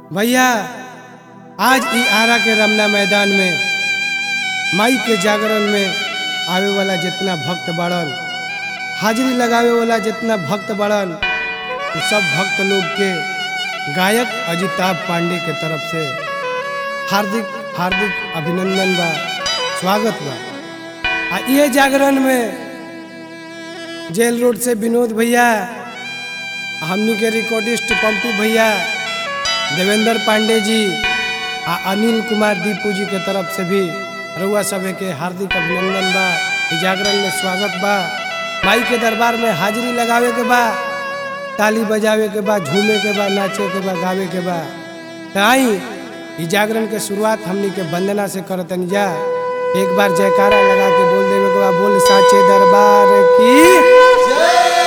भैया आज ई आरा के रमना मैदान में माई के जागरण में आवे वाला जितना भक्त बड़न हाजिरी लगावे वाला जितना भक्त बड़न उ सब भक्त लोग के गायक अजिताभ पांडे के तरफ से हार्दिक हार्दिक अभिनंदन बा स्वागत बा आ ये जागरण में जेल रोड से विनोद भैया हमनी के रिकॉर्डिस्ट पंपू भैया देवेंद्र पांडे जी आ अनिल कुमार दीपू जी के तरफ से भी रउआ सभे के हार्दिक अभिनंदन बा ई जागरण में स्वागत बा माई के दरबार में हाजिरी लगावे के बा ताली बजावे के बा झूमे के बा नाचे के बा गावे के बा त आई ई जागरण के शुरुआत हमनी के वंदना से करतनी जा एक बार जयकारा लगा के बोल देवे के बा बोल साचे दरबार की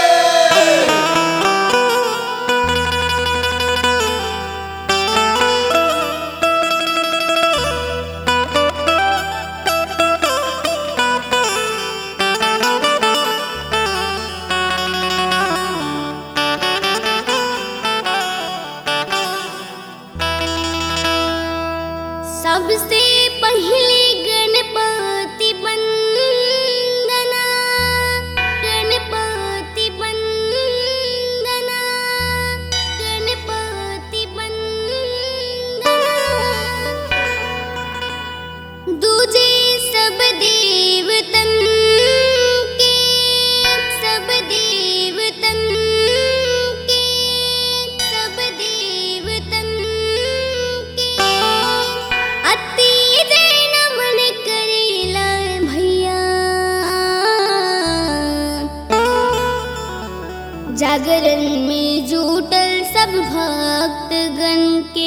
सबसे पहले गणपति वंदना गणपति वंदना गणपति वंदना दूजे सब देवतन के सब देवतन के सब देवतन के अति जय नमन करेला भैया जागरण में जुटल सब भक्तगण के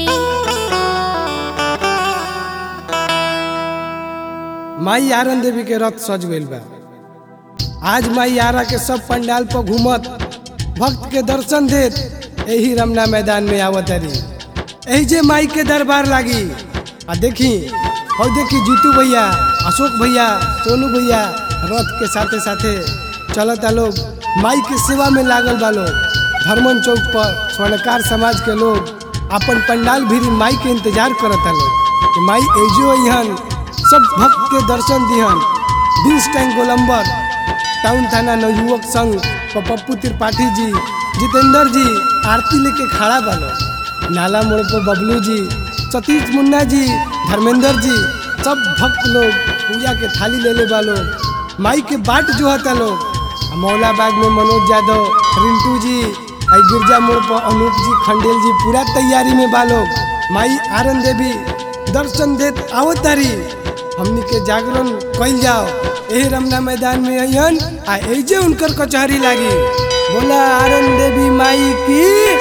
माई आरन देवी के रथ सज गइल बा आज माई आरा के सब पंडाल पर घूमत भक्त के दर्शन देत यही रमना मैदान में आवत रही यही जे माई के दरबार लागी आ देखी और देखी जीतू भैया अशोक भैया सोनू भैया रथ के साथे साथे चलता लोग माई के सेवा में लागल बा लोग धर्मन चौक पर स्वर्णकार समाज के लोग अपन पंडाल भीरी माई के इंतजार करता लोग कि माई एजो अहन सब भक्त के दर्शन दिहन बीस टैंक गोलंबर टाउन थाना नवयुवक संघ प पप्पू त्रिपाठी जी जितेंद्र जी आरती लेके खड़ा बालो नाला मोड़ पर बबलू जी सतीश मुन्ना जी धर्मेंद्र जी सब भक्त लोग पूजा के थाली ले ले बालो माई के बाट जो हता लोग आ मौला बाग में मनोज यादव रिंटू जी आई गिरजा मोड़ पर अनूप जी खंडेल जी पूरा तैयारी में बालो माई आरन देवी दर्शन देत आवत तारी हमनी के जागरण कइल जाओ एही रमना मैदान में अइहन आ एजे उनकर कचहरी लागी बोला आरन देवी माई की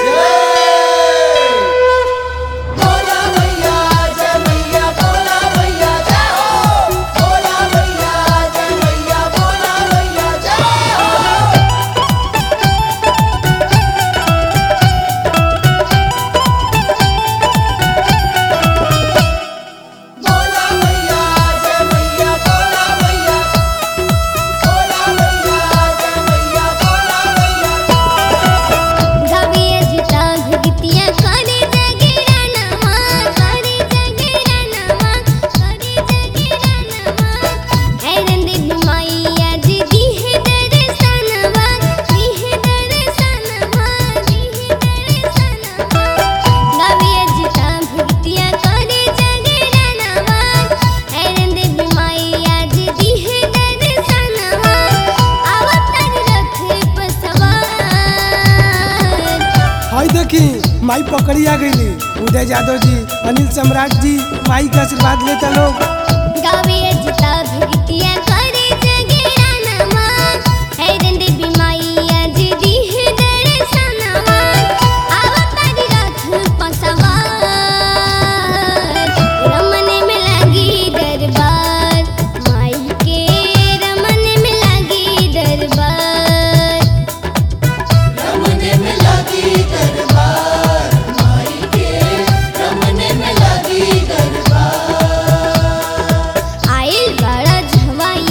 बोला भैया जय भैया बोला भैया जय हो बोला भैया जय भैया बोला भैया जय हो बोला भैया जय भैया बोला भैया बोला भैया जय भैया बोला भैया गावे अजिता भगतिया करे जगेरा नमा करे जगेरा नमा करे जगेरा नमा ऐरन दे माईया जी दी है दर्शनवा दी है दर्शनवा दी है दर्शनवा गावे अजिता भगतिया करे जगेरा नमा ऐरन दे माईया जी दी है दर्शनवा अवतार रथ पर सवार हई देखी माई पकड़िया गईली उदय यादव जी अनिल सम्राट जी माई का आशीर्वाद लेता लोग गावे अजिता भगतिया करे जगेरा नमा हैरन देवी माईया जी दी है दर्शनवा अवतार रथ पसवार रमन में लगी दरबार माई के रमन में लगी दरबार रमने में लगी दरबार माई के रमने में लगी दरबार आइल बड़ा झवा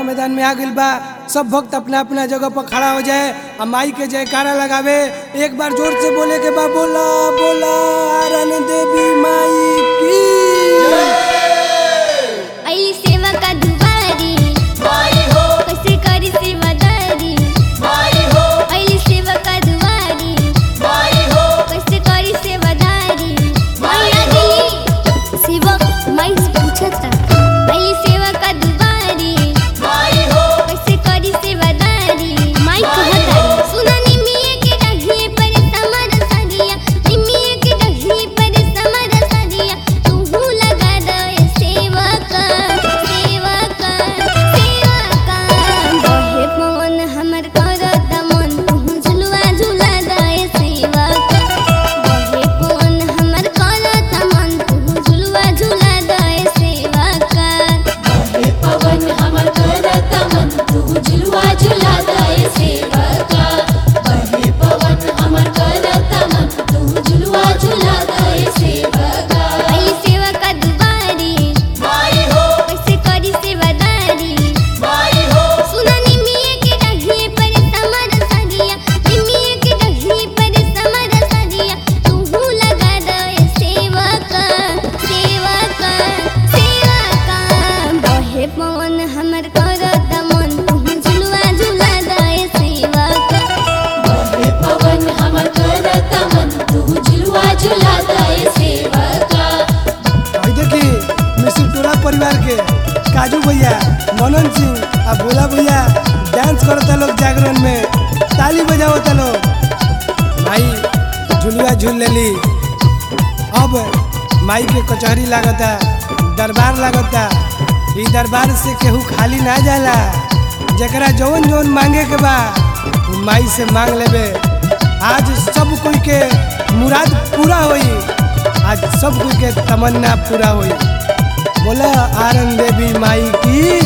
मैदान में आ गइल बा सब भक्त अपना अपना जगह पर खड़ा हो जाए आ माई के जयकारा लगावे एक बार जोर से बोले के बा बोला बोला आरन देवी माई की अली सेवा का दुबारी माई हो कैसे करी सेवादारी माई हो अली सेवा का दुबारी माई हो कैसे करी सेवादारी मैया दिली सेवक माई से पूछता अली सेवा का दुबारी माई हो कैसे करी सेवादारी माई कहतारी सुना निमिये के डघिए पर समर सरिया निमिये के डघिए पर समर सरिया तू लगा दे सेवा का सेवा का सेवा का बहे पवन हमर करत मन तू झुलवा झुला दे सेवा का बहे पवन हमर करत मन तू झुलवा झुला दे सेवा का हे पवन हमर करत मन तू झुलवा झुला दे सेवका बहे पवन हमर करत मन तू झुलवा झुला दे सेवका अली सेवा का दुबारी माई हो कैसे करी सेवादारी माई हो सुना निमिये के डघिए पर समर सरिया निमिये के डघिए पर समर सरिया तू लगा दे सेवा का सेवा का सेवा का बहे पवन हमर करत मन तू झुलवा झुला दे सेवा का बहे पवन हमर करत मन तू झुलवा झुला दे सेवका भाई देखी मिश्र टोला परिवार के काजू भैया मनन सिंह आ भोला भैया डांस करता लोग जागरण में ताली बजावता लोग माई झुलुआ झूल लेली अब माई के कचहरी लागता दरबार लागता ई दरबार से केहू खाली ना जाला जकरा जौन जौन मांगे के बा उ माई से मांग लेबे आज सब कोई के मुराद पूरा होई आज सब कोई के तमन्ना पूरा होई बोला आरन देवी माई की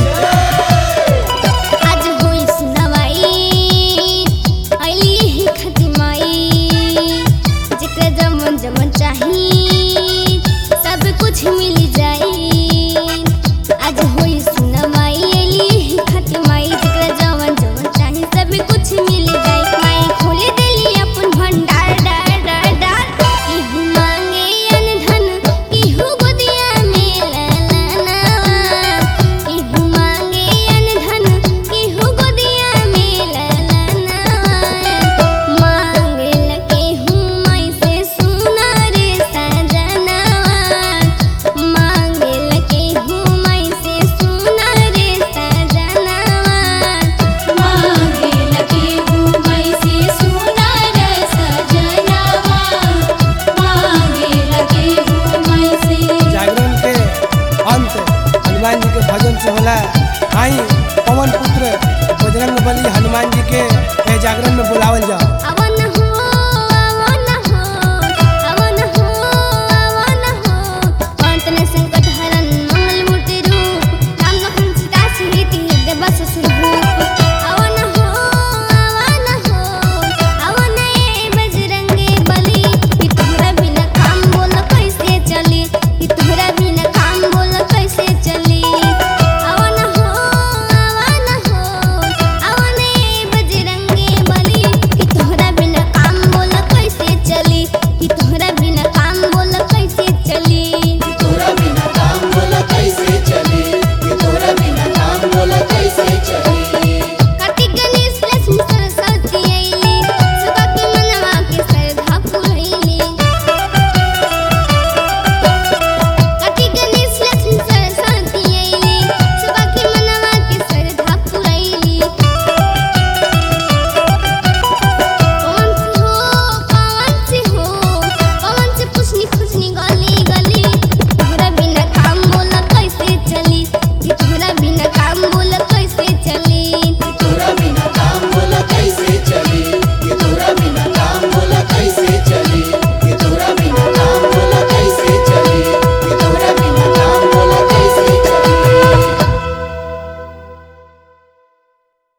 आज होई सुनवाई अली ही खतिमाई जेकरा जमन जमन चाही सब कुछ मिल जाई आज होई सुनवाई अली ही खतिमाई जेकरा जमन जमन चाही सब कुछ मिल जाई माई खोले देली अपन भंडार डार डार डार केहू मांगे अनधन केहू गोदिया में ललनवा केहू मांगे अनधन केहू गोदिया में ललनवा मांगेला केहू माई से सुना रे सजनवा मांगेला केहू माई से सुना रे सजनवा मांगे लगे घूमई से सुंदर सजनवा मांगे लगे घूमई से जागरण के अंत हनुमान जी के भजन से होला आई पवन पुत्र बजरंग बली हनुमान जी के ए जागरण में बुलावल जाओ अब